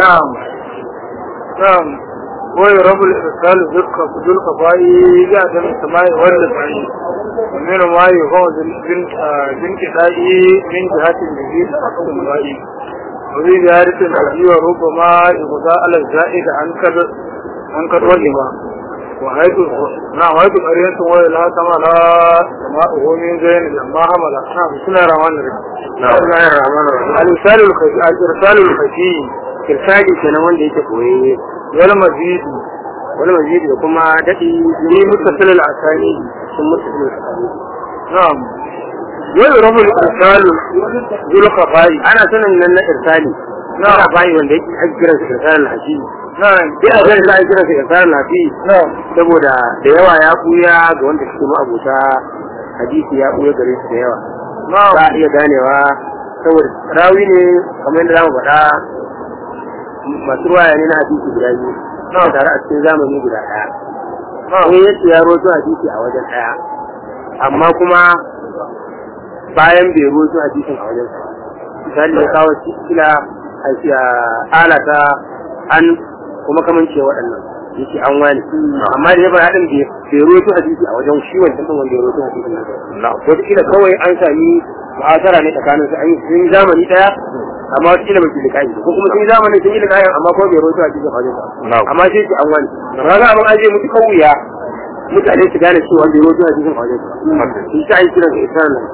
نعم نعم ويرب الإرسال ذلك ذلك فاي جاء من السماء والسعي ومن ما يفوز بنت دائي من جهة الجديد حق المرائي وفي زيارة الحجي وربما يغضى على الزائد عن كد عن كد وجبا وحيث نعم حيث قرية وإلها تملا سماءه من زين لما حمل نعم بسم الله الرحمن الرحيم بسم الله الرحمن الرحيم الإرسال الخفي الإرسال الخفي kirsali kenan wanda yake koyayye والمزيد wani mazidi da kuma daɗi في متصل الأسانيد sun mutu da نعم ويرب الإرسال ذو الخفاء ana sanin nan na irsali Na. na bayi wanda yake ake kiran sa irsalin haji نعم duk a ganin za a kiran sa irsalin haji نعم saboda da yawa ya buya ga wanda suke ma'abuta hadisi ya buya gare su da yawa za نعم a iya ganewa saboda rawi ne kamar yadda za mu faɗa masu ruwaya ne na hadisi guda biyu Na. suka tare a cikin zamani guda ɗaya نعم sai yace ya roto hadisi a wajen ɗaya amma kuma bayan bai roto hadisin a wajen sa misali ya kawo kila alata an kuma kaman ce waɗannan yake an wani amma da ya fara haɗin bai roto hadisi a wajen shi wancan ɗin wanda ya roto hadisin nan wata kila kawai an sami mu'asara ne tsakanin su an yi sun yi zamani ɗaya amma wata kila bai liƙayi ko kuma sun yi zamani sun yi liƙayi amma kuma bai roto hadisin a wajen sa amma sai ce an wani raga abin aje mutu kauya mutane su gane cewa bai roto hadisin a wajen sa shi ta yi kiran sa isra nan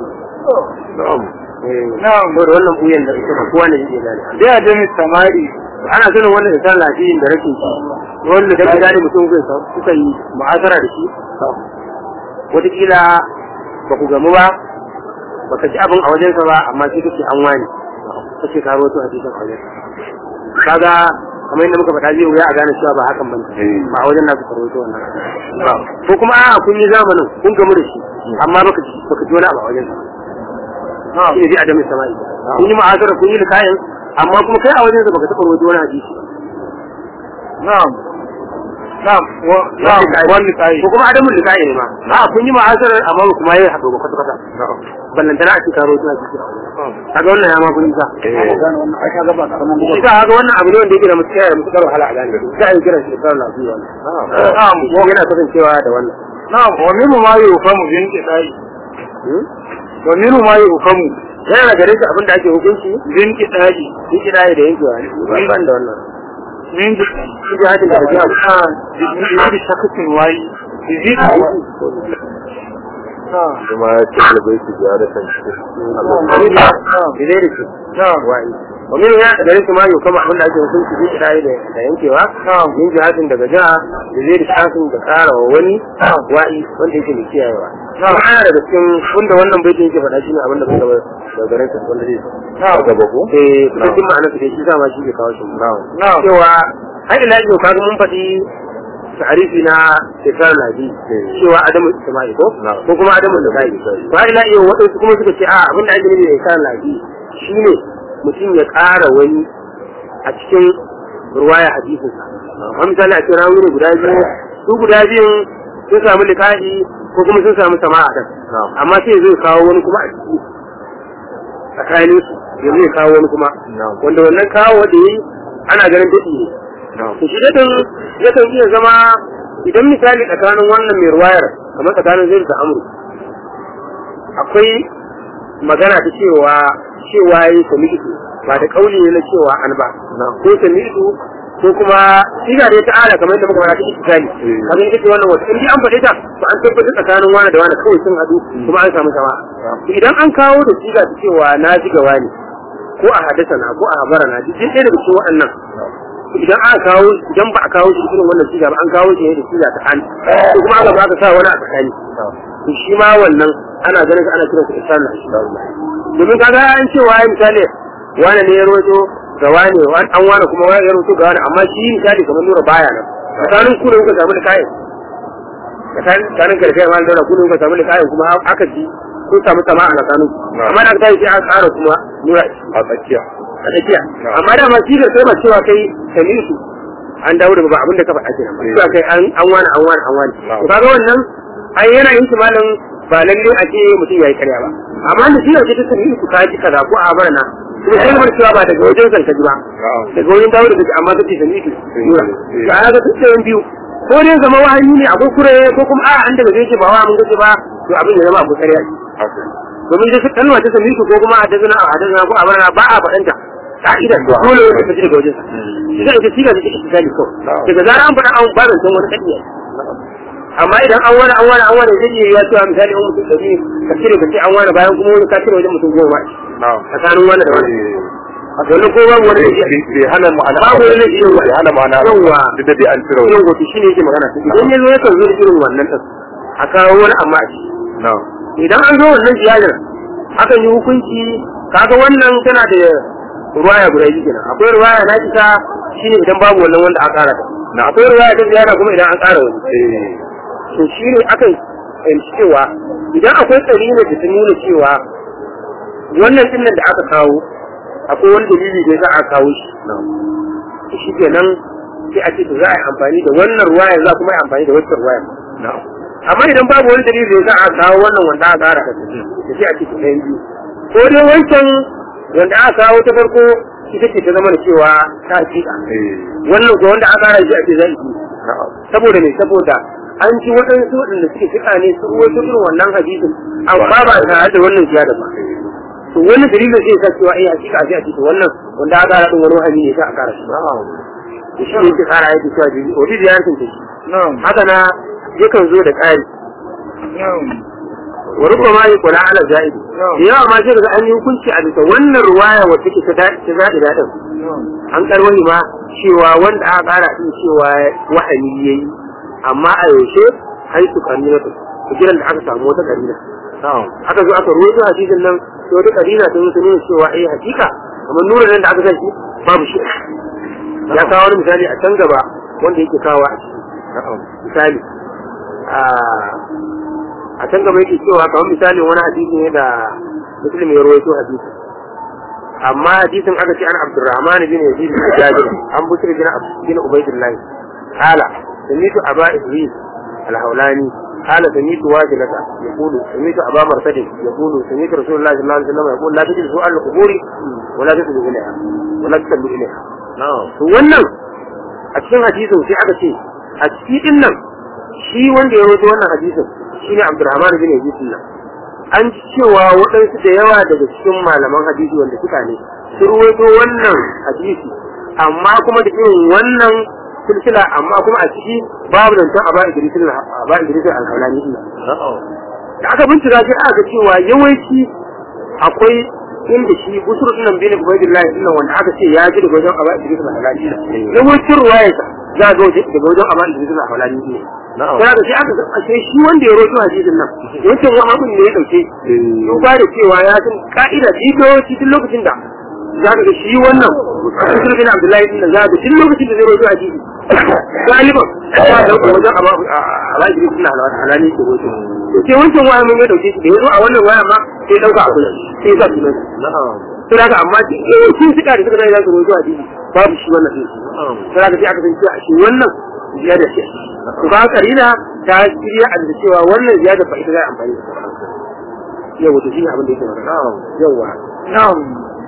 نعم saboda wannan buyan da ita ba kowa ne yake gane بعدم السماء ana sanin wannan isra lafiyin da rashin shi wanda da gida ne mutum zai sa suka yi mu'asara da shi wataƙila ba ku gamu ba baka ji abin a wajensa ba amma sai kake an wani kace ka rawaito hadisin a wajensa kaga kamar yadda muka faɗa zai wuya a gane cewa ba hakan bane ba a wajen nasu ka rawaito wannan ko kuma a kun yi zamanin kun gamu da shi amma baka ji baka ji wani abu a wajensa نعم shi ne bi adamin sama'i kun yi ma'azara kun yi likayin amma kuma kai a wajensa baka taɓa rawaito wani hadisi ba نعم نعم و... نعم والنسائي ko kuma adamun likayi ne ma a kun yi ma'azarar amma ba kuma yi haɗu ba kwata-kwata ballantana a cikin rawaito hadisi a wajen kaga wannan ya ma kun nisa shi ka haka wannan abu ne wanda yake da mutu da mutu wahala a gane za a yi kiran shi da karin lafiya نعم ko yana kasancewa da wannan نعم ومنه ما يفهم بانقطاع ومنه ما يفهم yana da gare shi abin da ake hukunci بانقطاع shi kira da yankewa ne ban da wannan من shi ji hadin da jiya بإذن شخص واي يزيد نعم kuma ya ce albai su gyara kan shi Bidai da shi نعم wa'i ومن ya da gare shi ma yau kama abin da ake hukunci shi kira da da yankewa نعم yin jihadin daga jiha da zai da shafin da kara wa wani wa'i wanda yake mai kiyayewa نعم kuma ana daga cikin wanda wannan baitin yake faɗa shi ne abin da bai gaba da garin sa wanda zai نعم gaba ko eh cikin ma'anar sa dai shi dama shi ke kawo shi نعم cewa har ila yau kaga mun faɗi ta'arifi na shekar nabi cewa adamu sama'i ko Na'am. ko kuma adamu da kai ba ila yau waɗansu kuma suka ce a abin da ake nufi da shekar nabi shine mutum ya ƙara wani a cikin ruwaya hadisin sa amma misali a cikin rawi ne guda biyu su guda biyun sun samu liƙa'i ko kuma sun samu sama'a kan Na'am. amma sai zai kawo wani kuma a ciki tsakanin su ya zai kawo wani kuma Na'am. wanda wannan kawo da yi ana ganin daɗi ne na'am to shi daɗin yakan iya zama idan misali tsakanin wannan mai ruwayar kamar tsakanin zai da amru akwai magana ta cewa cewa yi sami'tu ba da kauli ne na cewa an ba na'am ko sami'tu ko kuma siga da ta ala kamar yadda muka fara ta istikali Eh. kaga ita ce wannan wata in dai an faɗe ta to an tabbatar tsakanin wani da wani kawai sun haɗu kuma an samu sama to idan an kawo da siga ta cewa na ji gawa ne ko a hadasa na ko a habara na duk ɗaya daga cikin waɗannan idan aka kawo idan ba a kawo shi irin wannan siga ba an kawo shi ne da siga ta an ko kuma aka ba aka sa wani a tsakani to shi ma wannan ana ganin sa ana kiransa ihsan na shi domin kaga an ce wa misali wani ne ya roto ga wani wani an wani kuma wani ya roto ga wani amma shi misali kamar nura baya nan tsakanin ku ne kuka samu da kayan tsakanin karfe ma da ku ne kuka samu da kayan kuma aka ji kun samu sama a tsakanin ku. amma da aka tashi sai aka ƙara kuma nura a tsakiya a tsakiya amma da ma shi da sai ba cewa kai sami su an dawo da ba abin da ka faɗa kenan ba cewa kai an an wani an wani an wani to kaga wannan ai yana yin shi malam ba lalle a ce mutum yayi karya ba amma da shi da ta sami su ka ji kaza ko a barna kuma sai mun cewa ba daga wajen san kaji ba na'am daga wajen dawo da kaji amma kace sami ki nura to a ga tsayen biyu ko dai zama wahayi ne akwai kure ko kuma a an daga gaishe ba wa mun gaishe ba to abin ya zama akwai kariya haka domin da kalma ta sami ko kuma a dazana a hadana ko a barana ba a faɗanta ka'idar dole ne ka ji daga wajen sa sai ita siga da take tsali ko daga zaran an faɗa an ba da san wani kadiya amma idan an wani an wani an wani zai iya cewa misali an mutum ɗari ka cire ka ce an wani bayan kuma wani ka cire wajen mutum goma na'am tsakanin wani da wani Eh, wani ko babu wani da iya bai hana ma'ana babu wani da iya bai hana ma'ana Yawwa. duk da dai an cire wani yin gobe shi ne yake magana idan ya zo yakan zo da irin wannan tas a kawo wani amma a ciki na'am idan an zo wannan ziyarar akan yi hukunci kaga wannan tana da ruwaya guda biyu kenan akwai ruwaya na isa shine idan babu wannan wanda aka kara na akwai ruwaya ta ziyara kuma idan an kara wani eh to shine akan fahimci cewa idan akwai tsarina da ta nuna cewa wannan dinnan da aka kawo akwai wani dalili da za a kawo shi na'am shi kenan sai a ce to za a yi amfani da wannan ruwaya za kuma yi amfani da wancan ruwaya na'am amma idan babu wani dalili da za a kawo wannan wanda aka kara kasa da sai a ce ɗayan biyu ko dai wancan wanda aka kawo ta farko ita ce ta zama da cewa ta hakika eh wannan ko wanda aka kara shi a ce zai yi na'am saboda ne saboda an ji waɗansu waɗanda suke fiƙa ne su ruwaito irin wannan hadisin amma ba tare da wannan ziyada ba to wannan dalilin zai sa cewa eh hakika sai a ce to wannan wanda aka kara din wani wahayi ne sai a kara shi na'am da shi ne yake kara yake cewa dalili wani ziyartin ta shi na'am haka na yakan zo da ƙari na'am wa rubama yaqula ala zaidi da yawa ma sai daga an yi hukunci a bisa wannan ruwaya wacce take ta daɗi ta daɗi daɗin na'am an karwani ma cewa wanda aka ƙara din cewa wahayi yayi amma a yaushe haitu karina ta kiran da aka samu wata karina na'am aka zo aka ruwaito hadisin nan sai wata karina ta zo ta nuna cewa eh hakika kamar nuna nan da aka sa shi babu shi ya kawo wani misali a can gaba wanda yake kawo a ciki na'am misali a a can gaba yake cewa kamar misali wani hadisi ne da muslim ya rawaito hadisi amma hadisin aka ce an abdurrahman bin yazid bin jabir an busri bin bin ubaydillah qala samitu aba idris al-hawlani قال سميت واجلة يقول سميت أبا مرتد يقول سميت رسول الله صلى الله عليه وسلم يقول لا تجلسوا على القبور ولا تصلوا إليها ولا تصلوا إليها na'am to wannan a cikin hadisin sai aka ce a cikin nan shi wanda ya rawaito wannan hadisin shine Abdurrahman bin Yazid nan an ji cewa waɗansu da yawa daga cikin malaman hadisi wanda suka ne sun rawaito wannan hadisi amma kuma da irin wannan silsila amma kuma a ciki babu zancen Aba Idris Aba Idris al-Hawlani din na'am da aka bincika sai aka ga cewa yawanci akwai inda shi busur din nan bin Ubaydillah din nan wanda aka ce ya ji daga wajen Aba Idris al-Hawlani yawancin ruwayarsa za ga wajen daga wajen Aba Idris al-Hawlani ne na'am sai aka ce aka ga ashe shi wanda ya roto hadisin nan wancan wani abin ne ya dauke duba da cewa ya san ka'ida shi yawanci duk lokacin da za ka ga shi wannan busur bin Abdullahi din nan za ka ga duk lokacin da zai roto hadisi galiban ya dauka wajen Aba Idris al-Hawlani ke roto sai wancan waya mun ya dauke shi da yazo a wannan waya ma sai dauka a kullum sai ya sa sunan na'am sai daga amma shi sun suka da suka dai za su rojo a dini babu shi wannan din na'am sai daga sai aka san cewa shi wannan ziyada ce to ba karina ta shirya a da cewa wannan ziyada ba ita za a amfani da yau wato shi ne abin da yake magana na'am yawa na'am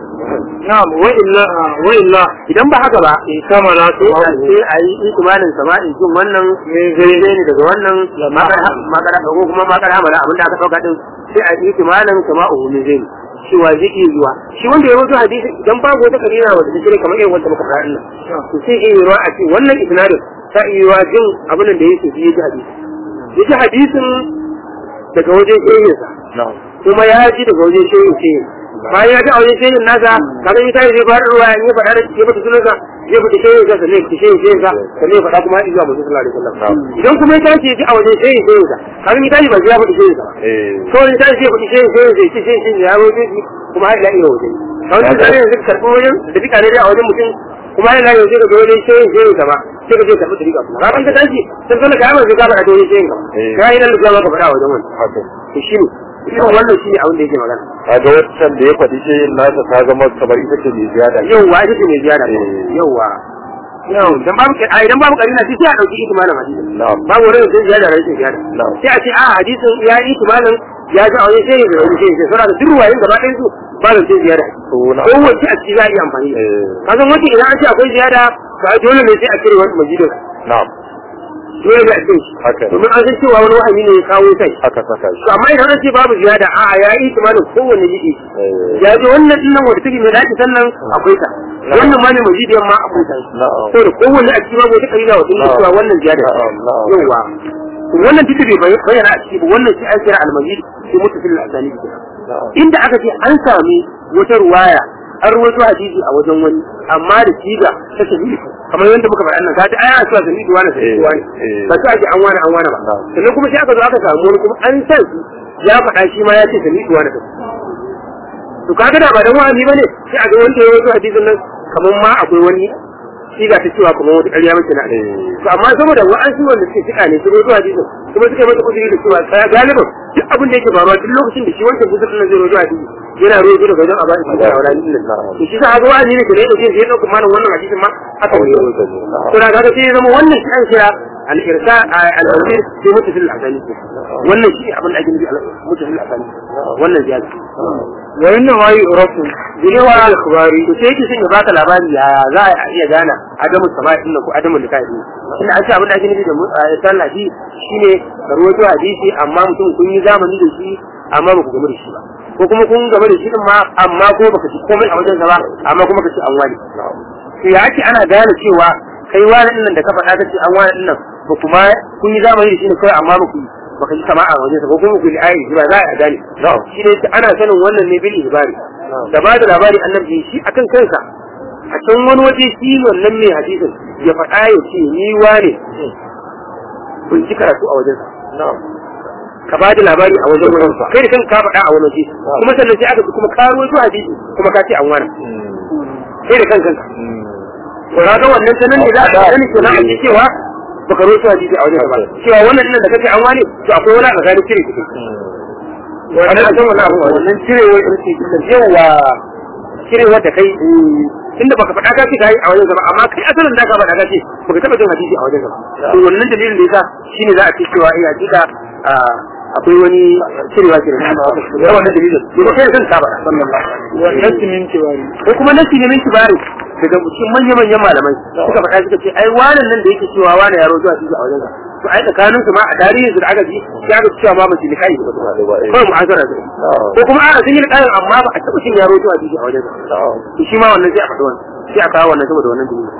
na'am wa illa wa illa idan ba haka ba in kama na su sai a sai a yi itimanin sama'in jin wannan zai ne daga wannan makara ko kuma makara hamala abin da aka dauka din sai a yi itimanin sama'u min zai cewa zai iya zuwa shi wanda ya rubuta hadisi idan babu wata kabila wanda ta shirya kamar irin wanda muka faɗa nan to sai iya yiwa a ce wannan isnadin ta iya yiwa jin abin da yake ji ya ji hadisi ya ji hadisin daga wajen shehinsa na'am kuma ya ji daga wajen shehin shehin bayan ya ji a wajen shehin nasa kaga ita zai fara ruwa in ya faɗa da ke mata sunansa zai fita shehin sa sannan ya fita shehin shehin sa sannan ya faɗa kuma ya zuwa mutum sallallahu alaihi wasallam idan kuma ya tashi ya ji a wajen shehin shehin sa kaga ita ba ya fita shehin sa ba eh kawai ta ce kuɗi sai sai sai sai sai ya roje shi kuma har ila iya waje kawai ta zai yanzu karɓi wajen da duka ne a wajen mutum kuma har ila yanzu daga wajen sai sai gaba sai ka je karɓi da duka kuma kafin ka tashi sai kana ka yamma sai ka faɗa da wajen sai gaba Eh. ka yi nan da ka faɗa a wajen wani haka to shi ne irin wannan shi ne abin da yake magana kaga wancan da ya faɗi shi nasa ta zama kamar ita ce mai ziyada yauwa ita ce mai ziyara Eh. yauwa yau dan babu a idan babu karina sai sai a dauki itimalin hadisin na'am babu wani sai ziyara rashin ziyara na'am sai a ce a hadisin ya yi itimalin ya ji a wani sai da wani sai sai sura da duk ruwayin gaba ɗayan su ba da sai ziyada to na kowace a ciki za a iya amfani da eh ka san wace idan an ce akwai ziyada ba dole ne sai a cire wani majidin na'am dole ne a cire shi haka ne domin an san cewa wani wahami ne ya kawo kai aka saka shi to amma idan an ce babu ziyada a'a ya yi timanin kowanne jiki eh ya ji wannan din nan wanda take mai dace sannan akwai ta wannan ma ne majidiyan ma akwai ta na'am saboda kowanne a cikin babu wata kabila wata ne cewa wannan ziyada ce. na'am na'am yawa wannan duk da bai bayyana a ciki ba wannan shi an kira al-majid shi mutasil al-asani kenan na'am inda aka ce an sami wata ruwaya an ruwaito hadisi a wajen wani amma da siga ta shahidi kamar yadda muka faɗa nan kaji ai ana cewa shahidi wani shahidi wani eh. ba ta ake an wani an wani ba Na'am. sannan kuma sai aka zo aka samu wani kuma an san shi ya faɗa shi ma ya ce shahidi wani to kaga da ba dan wani bane sai a ga wanda ya rawaito hadisin nan kamar ma akwai wani siga ta cewa kamar wata ƙarya mace na eh to amma saboda wa'ansu wanda suke tuka ne su rojo hadisin kuma suka yi masa kudiri da cewa tsaya galiban duk abin da yake faruwa duk lokacin da shi wancan kusur nan zai rojo hadisi yana rojo daga wajen abai su da wala din nan to shi sa ga wa'azi ne da ya dauke sai ya dauka malam wannan hadisin ma aka wani to da kaga sai ya zama wannan shi an kira al-irsa al-tafsir fi mutasil al-asani wannan shi abin da ake nufi al-mutasil al-asani wannan ziyada wa inna ma yu'rafu bilewa al-khubari to sai yake son ya baka labari ya za a iya gana adamu sama'i din ko adamu likai din inda an ce abin da ake nufi da sallah shi shine rawaito hadisi amma mutum kun yi zamani da shi amma ba ku gamu da shi ba ko kuma kun gamu da shi din ma amma ko baka ci komai a wajen sa ba amma kuma ka ci an wani to ya ake ana gane cewa kai wani din nan da ka faɗa kace an wani din nan ba kuma kun yi zamani da shi ne kawai amma ba ku baka ji sama'a a wajen sa ko kuma ku yi ayi ba za a gane na'am shi ne ana sanin wannan ne bil ibari da ba da labari annabi shi akan kansa a can wani waje shi wannan mai hadisin ya faɗa ya ce ni wane kun ci karatu a wajensa na'am ka ba da labari a wajen wani kai da kanka ka faɗa a wani waje kuma sannan sai aka kuma ka ruwaito hadisi kuma ka ce an wani kai da kanka to kaga wannan sanan ne za a sani kenan a ji cewa baka ruwaito hadisi a wajen ba cewa wannan din da kace an wani to akwai wani a tsakanin cire kuɗi wannan a san wannan abu wannan cirewar yawa cirewar da kai tunda baka faɗa ka ce kai a wajen gaba amma kai asalin da ka faɗa ka ce baka taɓa jin hadisi a wajen gaba to wannan dalilin da yasa shine za a ce cewa eh hakika akwai wani cirewa ke da wannan dalilin to kai san ka faɗa wa nasimin tiwari ko kuma nasi ne min kibari daga cikin manyan manyan malamai suka faɗa suka ce ai wannan nan da yake cewa wani yaro zuwa hadisi a wajen gaba to ai tsakanin su ma a tarihin su da aka ji sai aka cewa ma ba su likai ba kawai mu azara su ko kuma a sun yi likai amma ba a taɓa cin yaro zuwa hadisi a wajen gaba to shi ma wannan sai a faɗi wannan sai a kawo wannan saboda wannan dalilin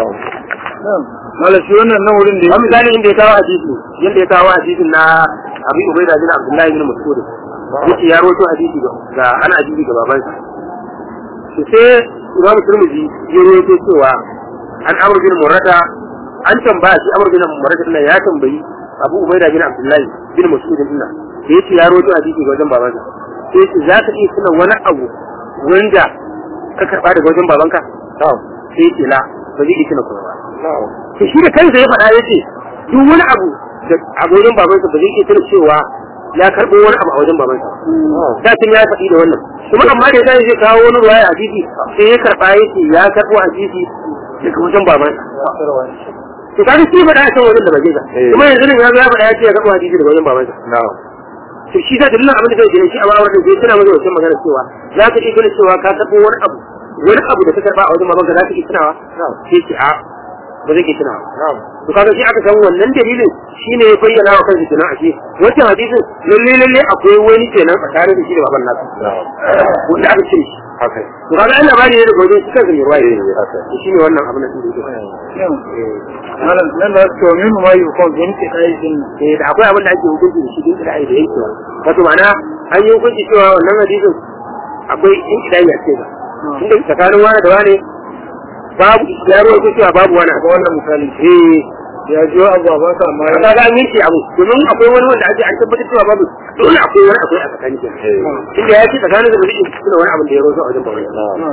mala shi wannan nan wurin da a misali inda ya kawo hadisi yadda ya kawo hadisin na abi ubaida bin abdullahi bin mas'ud yace ya rawaito hadisi ga ana hadisi ga babansa to sai imam turmudi ya rawaito cewa an amr bin murrata an tambaya shi amr bin murrata din ya tambayi abu ubaida bin abdullahi bin mas'ud din da yace ya rawaito hadisi ga wajen babansa sai yace za ka iya tuna wani abu wanda ka karba daga wajen babanka sai yace la ba zai iya tuna kuma ba to shi da kansa ya faɗa yace duk wani abu da a wajen babansa ba zai iya tuna cewa ya karɓo wani abu a wajen babansa da tun ya faɗi da wannan kuma amma da zai zai kawo wani ruwaya a titi sai ya karɓa yace ya karɓo a titi daga wajen babansa to kaga shi faɗa a kan wajen da baje ka kuma yanzu ne ya zo ya faɗa ya ce ya karɓo a titi daga wajen babansa to shi da dalilin abin da zai gina shi a bawar da zai tuna masa wancan magana cewa za ka iya gina cewa ka karɓo wani abu wani abu da ka karɓa a wajen babanka za ka iya tunawa sai ce a ba zai iya tunawa to kaga shi aka san wannan dalilin shine ya bayyana wa kansa kenan ashe wancan hadisin lalle lalle akwai wani kenan tsakanin da shi da baban nasu wanda aka cire shi to kaga Allah bani ne da gobe shi kansa mai ruwaye to shine wannan abin da yake malam nan da to min ma yi kon bin ke kai din eh da akwai abin da ake hukunci da shi din da ai da yake wato ma'ana an yi hukunci cewa wannan hadisin akwai in kidai ya ce ba inda tsakanin wani da wani babu ya ruwa cewa babu wani ga wannan misali eh ya jiyo abu a baka amma ya ka ga an yanke abu domin akwai wani wanda ake an tabbatar cewa babu dole akwai wani akwai a tsakanin ke inda ya ce tsakanin da zai tuna wani abin da ya rozo a wajen bawai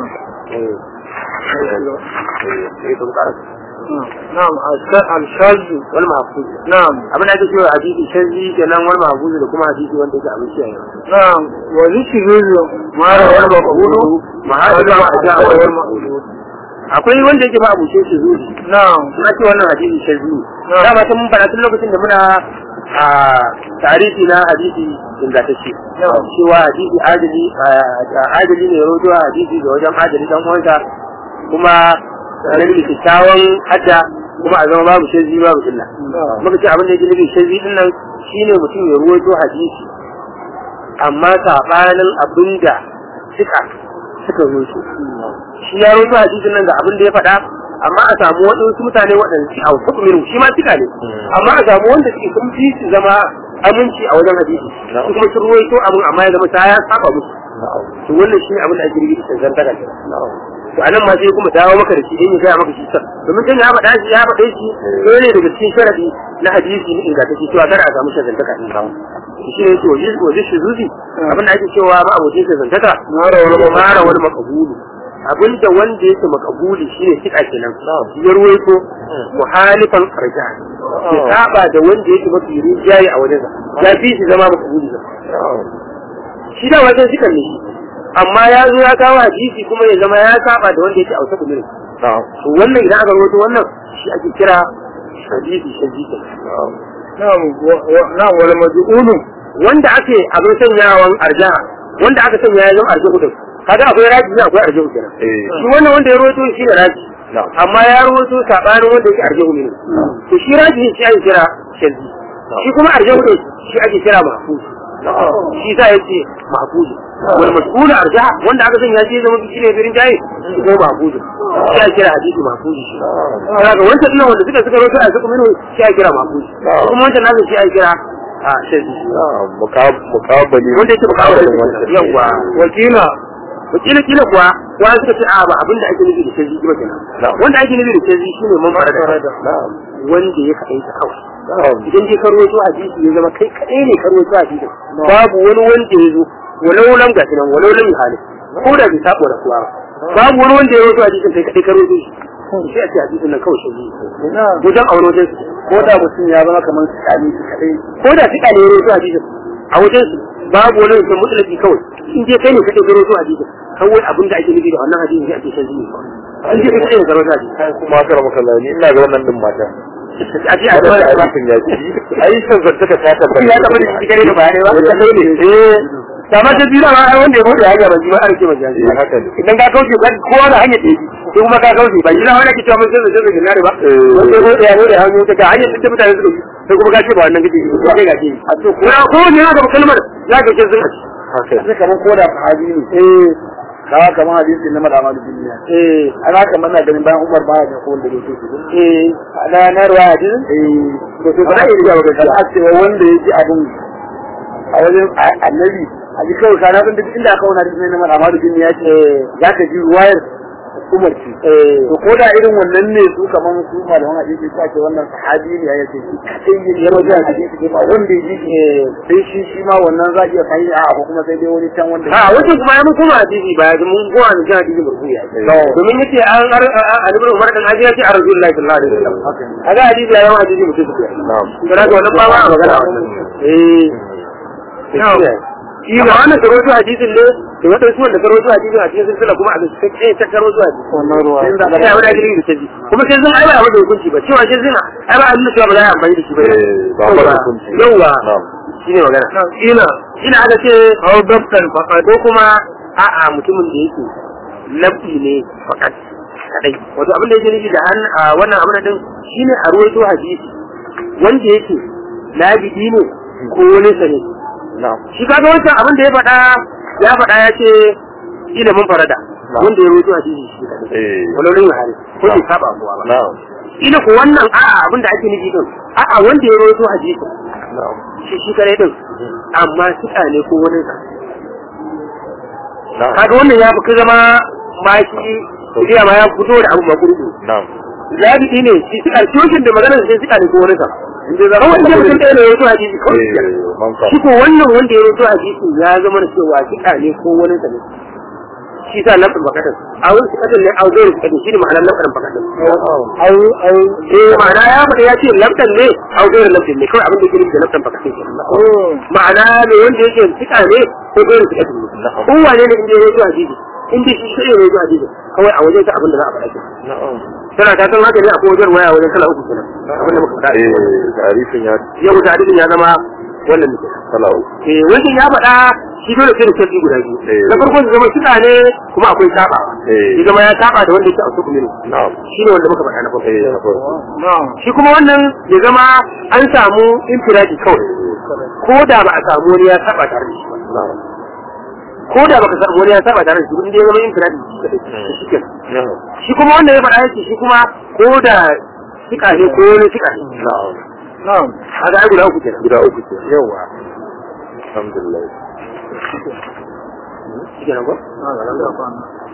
na'am al-shazu wani mahfuz na'am abin da ake cewa hadisi shazi kenan wani mahfuz da kuma hadisi wanda yake abin shi na'am wa zikru mara wal maqbulu mahadu ma aja wal mahfuz akwai wanda yake ba abu shi shi zuci na'am na ce wannan hadisi shazi dama tun mun fara tun lokacin da muna a tarihi na hadisi ingantacce cewa hadisi adali adali ne rojo hadisi ga wajen adali dan uwansa kuma tare da kyakkyawan hadda kuma a zama babu shirzi babu illa muka ce abin da yake nufi shirzi din nan shine mutum ya ruwaito hadisi amma sabanin abin da suka suka ruwaito shi ya ruwaito hadisin nan ga abin da ya faɗa amma a samu waɗansu mutane waɗanda su hau hukumin shi ma suka ne amma a samu wanda suke sun fi su zama aminci a wajen hadisi su kuma sun ruwaito abin amma ya zama ta ya saba musu to wannan shi ne abin da ake rubuta cancan daga to anan ma sai kuma dawo maka da shi in ya gaya maka shi san domin kan ya faɗa shi ya faɗe shi ɗaya ne daga cikin sharadi na hadisi ne ingantacce cewa kada a samu shagantaka shi ne to wajen shi zuzi abin da ake cewa ma abokin shagantaka mara wani makabulu abin da wanda yake makabuli shi ne kika kenan ya ruwaito muhalifan arja ya saba da wanda yake mafi rinjaye a wajensa ya fi shi zama makabuli shi da wajen shi kan ne amma ya zo ya kawo hadisi kuma ya zama ya saba da wanda yake ausa kumirin to wannan idan aka rawaito wannan shi ake kira hadisi shadidi na'am wal maj'ulu wanda ake abin sanyawan arja wanda aka sanya ya zama arja hudun kaga akwai raji ne akwai arja kenan shi wannan wanda ya rawaito shi ne raji amma ya rawaito sabanin wanda yake arja hudun to shi raji shi ake kira shadidi shi kuma arja hudun shi ake kira mahfuz shi sa yace mahfuz wal mas'ul arja wanda aka sanya shi zama shi ne birin jayi shi ko mahfuz shi ake kira hadisi mahfuz shi kaga wancan dinnan wanda suka suka rawaito a suka minu shi ake kira mahfuz kuma wancan nasu shi ake kira a shadidi mukabali wanda yake mukabali yawa wakila wakila kila kuwa wa suka ce a ba abin da ake nufi da shadidi ba kenan wanda ake nufi da shadidi shine man fara da wanda ya kaɗai ta kawai idan dai karo to hadisi ya zama kai kaɗai ne karo to hadisi babu wani wanda ya zo walau lam ga nan walau lam hali ko da bai sabo da kuwa babu wani wanda ya zo hadisin kai kaɗai karo to shi sai a ce hadisin nan kawai shadidi wajen aure wajen su ko da mutum ya zama kamar tsani shi kadai ko da suka ne ya zo hadisin a wajen su babu wani mutum mutlaki kawai in je kai ne kaɗai karo to hadisin kawai abin da ake nufi da wannan hadisin sai ake shadidi in je kai ne karo to hadisin kai kuma aka rama kallani ina ga wannan din mata a ce a wannan ce da aikin ya ci ai san zantaka ta tabbata ya taɓa da shi gare da bayanai ba ta kai ne eh kamar ta biyu ma ai wanda ya bude hanya ba shi ba an ce majaji Eh, haka ne idan ka kauce ka kowa da hanya ɗaya sai kuma ka kauce ba shi na wani ke cewa mun sai sai sai nare ba wanda ya bude ya bude hanya ta ga hanya da mutane suka bi sai kuma ka ce ba wannan kake ba kai ga ce a to ko ko ne na ga kalmar ya ga ce sun haka sai kamar ko da sahabi ne eh kawa kamar hadisi na madama da duniya eh ana kamar na ganin bayan Umar baya da ko wanda ya ce shi eh na na ruwa hadisi eh to to ba ya riga ba kada a cewa wanda ya ji abin a wajen annabi a ji kawai kana bin duk inda aka wani hadisi na madama da duniya ce za ka ji ruwayar Umar ce eh to ko da irin wannan ne su kaman su malaman hadisi su ake wannan sahabi ne ya ce shi kadai ne ya wajen hadisi ne ba wanda ya ji shi sai shi shi ma wannan za a iya kai a ko kuma sai dai wani can wanda a wajen kuma ya mun kuma hadisi ba ya mun kuma ne hadisi marfu'i domin yace an an ibn Umar dan ajiya ce a Rasulullahi sallallahu alaihi wasallam haka ne kaga hadisi ya zama hadisi mutum su na'am kira ga wannan ba ma a magana eh shi ba wannan karo su hadisin ne da wata su wanda karo su hadisin a cikin silsila kuma a cikin kai ta karo su hadisin wannan ruwa sai da ya wani ajiri da tazi kuma sai zan aiwa wanda hukunci ba cewa sai zina ai ba annabi cewa ba za a amfani da shi ba Eh, ba ba da hukunci. yawa na'am shine magana ina ina aka ce au dabtan faqat ko kuma a'a mutumin da yake labi ne faqat kadai wato abin da yake nufi da an a wannan abin din shine a ruwaito hadisi wanda yake labidi ne ko wani sane na'am shi kaga wancan abin da ya faɗa ya faɗa ya ce ilimin farada wanda ya ruwaito hadisi shi kadai eh walorin hali ko bai saba kuwa ba na'am ila ko wannan a'a abin da ake nufi din a'a wanda ya rawaito hadisi na'am shi shi kare din amma suka ne ko wani sa na'am kaga wannan ya fi zama ma shi kuriya ma ya fito da abu makurdu na'am zabi ne shi suka cikin da magana sai suka ne ko wani sa inda zama wanda mutum ɗaya ne ya rawaito hadisi kawai eh man ka shi ko wannan wanda ya rawaito hadisi ya zama da cewa suka ne ko wani sa ne shi sa lafin bakatar a wani suka ne a zai suka ne shi ne ma'anar lafin bakatar ai ai eh ma'ana ya faɗa ya ce lamtan ne au gairu lamtan ne kawai abin da yake nufi da lamtan baka sai kenan oh ma'ana ne wanda yake tsika ne ko gairu tsika ne kowane ne inda ya zo hadisi in dai shi shi ne ya zo hadisi kawai a wajen ta abin da za a faɗa kenan tana ta san haka ne akwai wajen waya wajen kala uku kenan abin da muka faɗa eh tarihin ya yau da hadisin ya zama wannan ne kala uku eh wajen ya faɗa shi dole sai da sai guda biyu Eh. na farko su zama tsika ne kuma akwai saba Eh. ya zama ya saba da wanda yake a su kuma na'am shi ne wanda muka faɗa na farko eh na farko na'am shi kuma wannan ya zama an samu infiradi kawai ko da ba a samu wani ya saba tare da shi ba na'am ko da baka samu wani ya saba tare da shi ba inda ya zama infiradi shi kenan na'am shi kuma wannan ya faɗa yake shi kuma ko da sika ne ko wani sika ne na'am na'am haka ai guda uku kenan guda uku ke yawa alhamdulillah shi kenan ko na'am